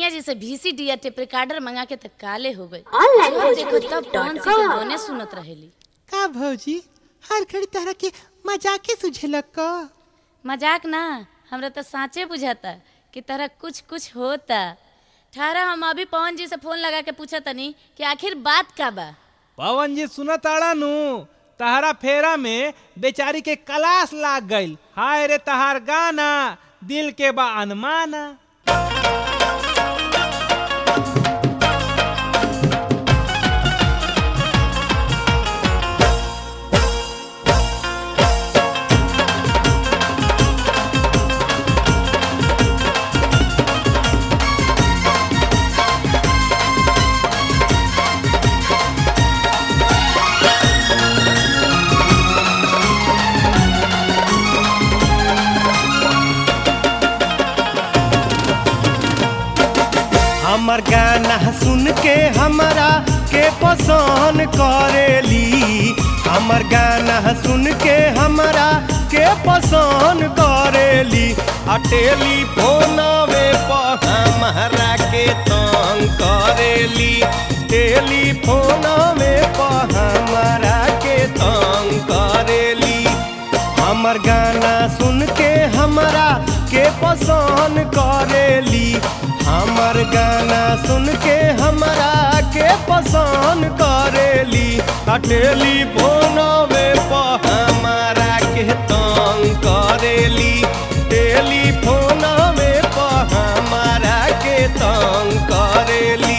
सैया जी से VCD या टेप रिकॉर्डर मंगा के तक काले हो गए Online रोज देखो तब भोजपुरी कौन dot सी के com। गाने सुनत रहेली का भौजी हर घड़ी तरह के मजाके सुझेलक का मजाक ना हमरा तो साँचे बुझाता कि तरह कुछ कुछ होता ठहरा हम अभी पवन जी से फोन लगा के पूछा तनी कि आखिर बात का बा पवन जी सुनत आड़ा नु तहरा फेरा में बेचारी के कलास लाग गईल हाय रे तहार गाना दिल के बा अनमाना हमर गाना सुन के हमरा के पसंद करेली हमर गाना सुन के हमरा के पसंद करेली आ टेलीफोनवे पर हमरा के तंग करेली टेलीफोनवे पर हमरा के तंग करेली हमर गाना सुन के हमरा के पसंद करेली हमर गाना सुन के हमरा के पसंद करेली आ टेलीफोनवे पर हमरा के तंग करेली टेलीफोनवे पर हमरा के तंग करेली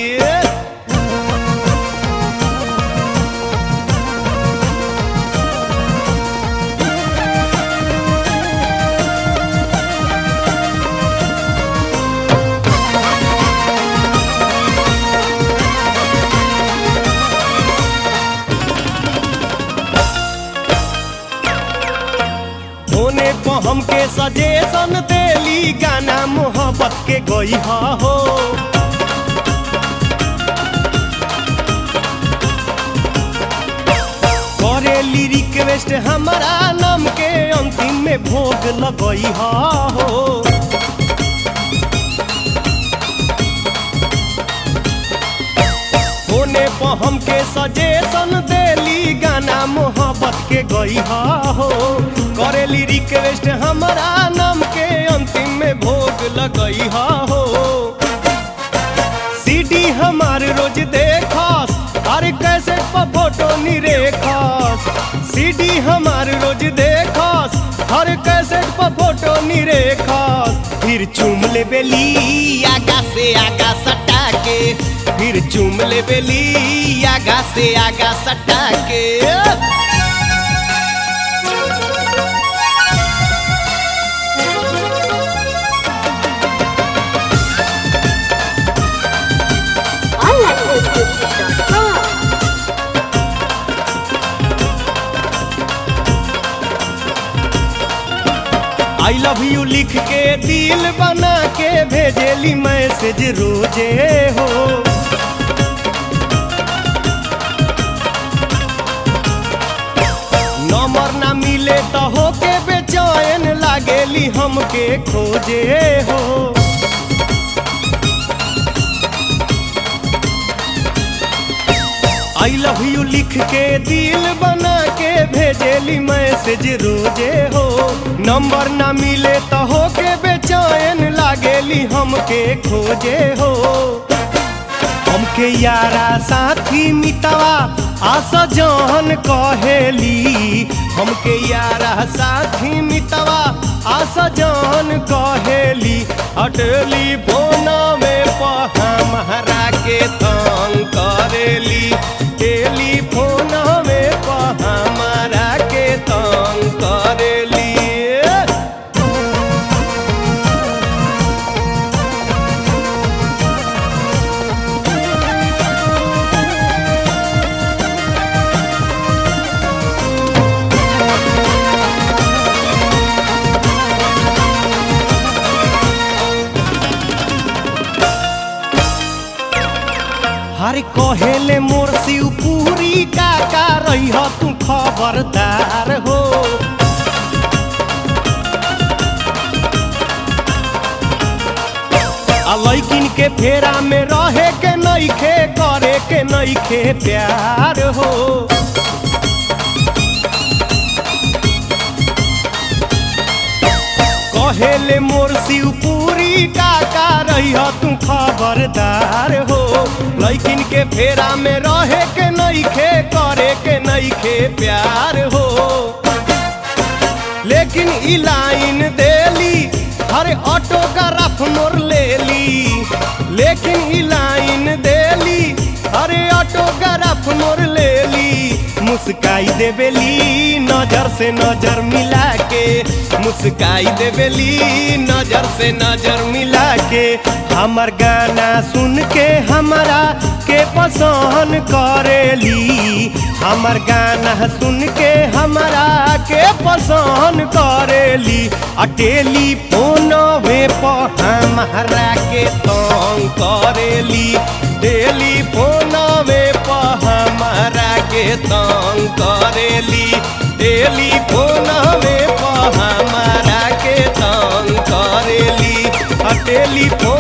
होने पर हमके सजेशन देली गाना मोहब्बत के गई हो करेली रिक्वेस्ट हमारा नाम के अंतिम में भोग लगई हो होने पर हमके सजेशन देली गाना मोहब्बत के गई हो करेली रिक्वेस्ट हमारा नाम के अंतिम में भोग लगई हो सीडी हमार रोज देखस हर कैसे पर फोटो निरेखस सीडी हमार रोज देखस हर कैसे पर फोटो निरेखस फिर चूम ले बेली आगा से आगा सटा के फिर चूम ले बेली आगा से आगा सटा के Online Bhojpuri dot com। I love you लिख के दिल बना के भेजेली मैसेज रोजे हो नंबर ना मिले तो होके बेचैन लागेली हमके खोजे हो आई लव यू लिख के दिल बना के भेजेली मैसेज रोजे हो नंबर ना मिले तो होके बेचैन लागेली हमके खोजे हो हमके यारा साथी मितवा आशा जहन कहेली हमके यारा साथी मितवा आशा जहन कहेली अटली फोनवे पर हमरा के तंग करेली टेलीफोनवे पर हमरा के तंग करेली हर कहेले मोर शिवपुरी का का रही हो तू खबरदार हो आ लैकिन के फेरा में रहे के नइखे करे के नइखे प्यार हो कहेले मोर शिवपुरी काका रही तू खबरदार हो लैकिन के फेरा में रहे के नइखे करे के नइखे प्यार हो लेकिन ई लाइन देली हर ऑटोग्राफ मोर लेली लेकिन ई लाइन देली अरे ऑटोग्राफ मोर लेली मुस्काई देवेली नजर से नजर मिला के मुस्काई देवेली नजर से नजर मिला के हमर गाना सुन के हमारा के पसंद करेली हमर गाना सुन के हमारा के पसंद करेली आ टेलीफोनवे पर हमारा के तंग करेली टेलीफोनवे पर हमारा के तंग करेली टेलीफोनवे पर हमारा के तंग करेली आ टेलीफोन